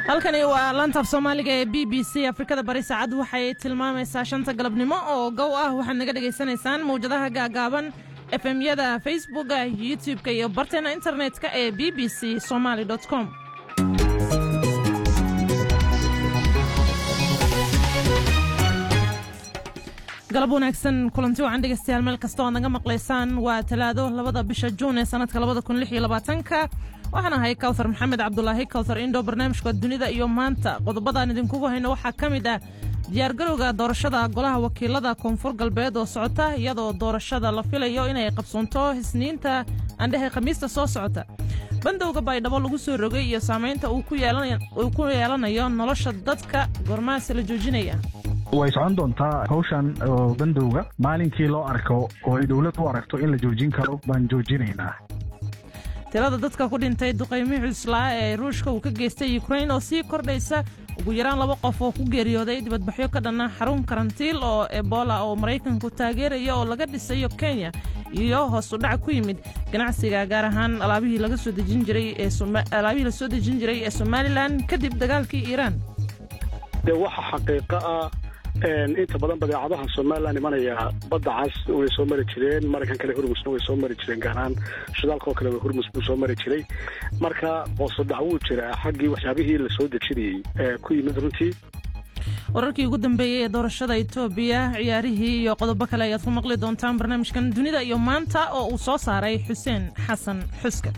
halkani waa lantaaf soomaaliga ee b b c afrikada bari saacad waxay tilmaamaysaa shanta galabnimo oo gow ah waxaad naga dhegaysanaysaan mawjadaha gaagaaban efemyada facebooka youtub-ka iyo barteena internet-ka ee b b c somaali com galab wanaagsan kulanti wacan dhegeystayaal meel kasta oad naga maqlaysaan waa talaado labada bisha juun ee sanadka labada kun lix iyo labaatanka waxaan ahay kawthar maxamed cabdulaahi kawthar indhow barnaamijka dunida iyo maanta qodobadaan idinkugu hayno waxaa ka mid ah diyaargarowga doorashada golaha wakiilada koonfur galbeed oo socota iyadoo doorashada la filayo inay qabsoonto isniinta andhehe khamiista soo socota bandowga baydhabo lagu soo rogay iyo saamaynta uu ku yeelanayo nolosha dadka gormaase la joojinaya way socon doontaa hawshan oo bandowga maalinkii loo arko oo ay dowlad u aragto in la joojin karo baan joojinaynaa tirada dadka ku dhintay duqaymii cuslaa ee ruushka uu ka geystay ukrain oo sii kordhaysa ugu yaraan laba qof oo ku geeriyooday dibadbaxyo ka dhanna xarun karantiil oo ebola oo maraykanku taageeraya oo laga dhisayo kenya iyo hoos u dhac ku yimid ganacsiga gaar ahaan alaabihii la soo dejin jiray ee somalilan kadib dagaalkii iiraan de waxa xaqiiqo ah inta badan badeecadaha somalilan imanaya badda cas way soo mari jireen maraykan kale hurmusna way soo mari jireen gaaraan shidaalka oo kale hurmus buu soo mari jiray marka hoosodhac wuu jiraa xaggii waxyaabihii la soo dejinayey ee ku yimid runtii wararkii ugu dambeeyey ee doorashada etoobiya ciyaarihii iyo qodobo kale ayaad ku maqli doontaan barnaamijkan dunida iyo maanta oo uu soo saaray xuseen xasan xuska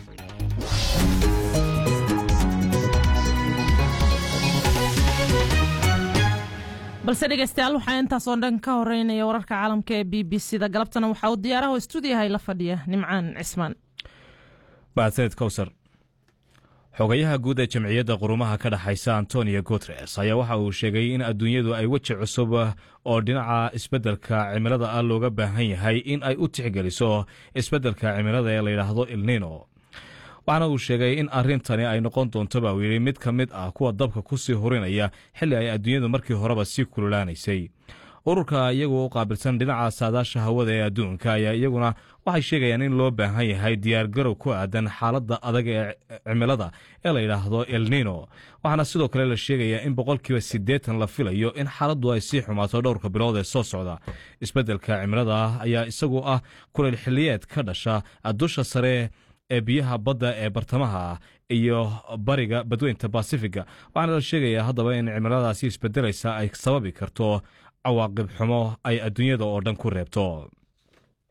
balse dhegeystayaal waxaa intaasoo dhan ka horeynaya wararka caalamka ee b b c da galabtana waxaa uu diyaaraha stuudiyahay la fadhiya nimcaan cismaan mahadsaned kowsar xogayaha guud ee jamciyadda qurumaha ka dhexaysa antonio guteres ayaa waxa uu sheegay in adduunyadu ay weji cusub oo dhinaca isbeddelka cimilada ah looga baahan yahay in ay u tixgeliso isbeddelka cimilada ee layidhaahdo ilnino waxaana uu sheegay in arrintani ay noqon doonto baa uu yidhi mid ka mid ah kuwa dabka ku sii hurinaya xilli ay adduunyadu markii horeba sii kululaanaysay ururka iyagu u qaabilsan dhinaca saadaasha hawada ee adduunka ayaa iyaguna waxay sheegayaan in loo baahan yahay diyaargarow ku aadan xaaladda adag ee cimilada ee la yidhaahdo elnino waxaana sidoo kale la sheegayaa in boqolkiiba siddeetan la filayo in xaaladdu ay sii xumaato dhowrka bilood ee soo socda isbeddelka cimilada ayaa isagu ah kuleyl xilliyeed ka dhasha dusha sare ee biyaha badda ee bartamaha ah iyo bariga badweynta basifiga waxaana la sheegayaa haddaba in cimiladaasi isbedelaysa ay sababi karto cawaaqib xumo ay adduunyada oo dhan ku reebto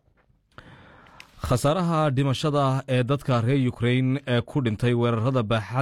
khasaaraha dhimashada ee dadka reer ukrain ee ku dhintay weerarada baaxa